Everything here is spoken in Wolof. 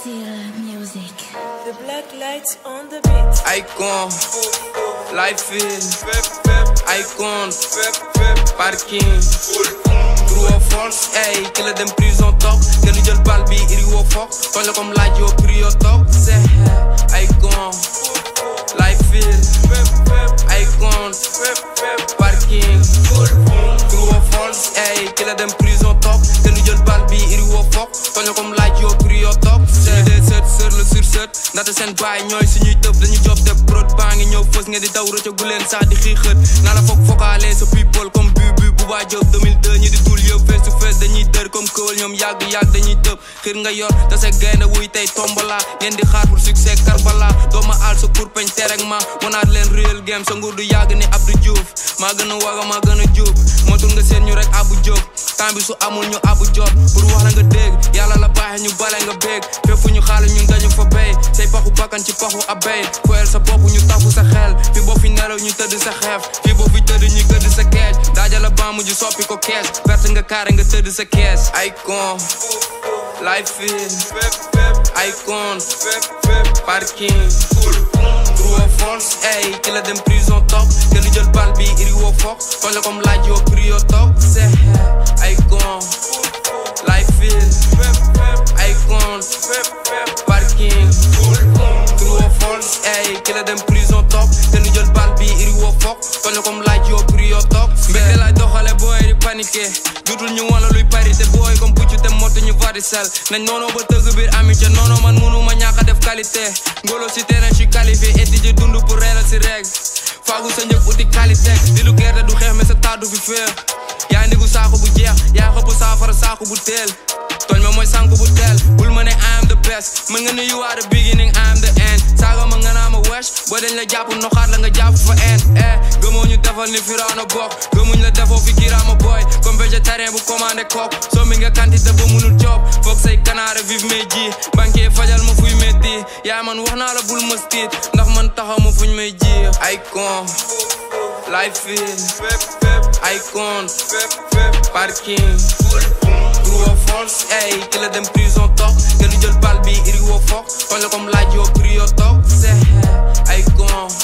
Still music. The black lights on the beat. Icon, life is Icon, parking True or false, ey, ki la dem prison toog nga nu jël bal bi iri woo foog tooñ la comme laaj yoo prio toog c'est Icon, life is Icon, parking True or false, ey, ki la dem prison toog nga nu jël bal bi iri woo foog tooñ la comme laaj yoo prio toog suñu dee sët sër la sur sët ndaxte seen baay ñooy suñuy tëb dañu job te prod baa ngi ñëw fës ngeen di daw rëcc gu leen sax di xiixët naa la foog fokaale sa people comme bu bu bu baa job 2002 ñi di tuul yëpp face to face dañuy dër comme këwal ñoom yàgg yàgg dañuy tëb xir nga yor te sa gaynde wuy tey tombola ngeen di xaar pour succès karbala dooma aal sa pour peñ terek ma mënaat leen real game sa nguur du yàgg ni Abdou Diouf maa gën a waga maa gën a jub motul nga seen ñu rek abu jóg temps bi su amul ñu abu jot pour wax la nga dégg yàlla la baaxe ñu bale nga béeg fépp fu ñu xaale ñun dañu fa béy say paxu bakkan ci paxu abey foyel sa bopp ñu tafu sa xel fi boo fi nelaw ñu tëdd sa xeef fi boo fi tëdd ñu gëdd sa kees daajala ba mujj soppi ko kees perte nga kaare nga tëdd sa kees Icon life is Icon parking true or false ey ki la dem prison toog nga lu jël bal bi iri woo foog tooñ la comme laaj yoo prio toog c'est Icon life is Icon parking true or false ey ki la dem prison toog nga lu jël bal bi iri woo foog tooñ la comme laaj yoo prio toog mbégte laay doxale booy di paniqué jutul ñu wala luy parité booy comme puccu te motu ñu varicelle nañ noonoo ba tëgg biir amitié noonoo man munuma ñàkk a def qualité ngolo si terrain je suis qualifié étudier dund pour reeral si règle faagu sa njëg uti qualité di lu gerte du xeex mais sa taatu fi féex yaa ndigu saako bu jeex yaa xëpp saafara saako bu teel tooñ ma mooy sànku bu teel bul ma ne I am the best mën nga ne you are the beginning I am the end saaga ma nga naa ma wesh boo dañ la jàpp noxaat la nga jàpp fa end eh gëmoo ñu defal ni firaana bokk gëmuñ la defoo fi kiraama boy comme végétarien bu commandé kook soo mi nga quantité ba munul job foog say kanaare vive mes ji banquier fajal ma fuy metti yaa man wax naa la bul ma stiit ndax man taxaw ma fuñ may ji Icon life is Icon parking true or false ey ki la dem prison toog nga lu jël bal bi iri woo foog tooñ la comme laaj yoo prio toog c'est Icon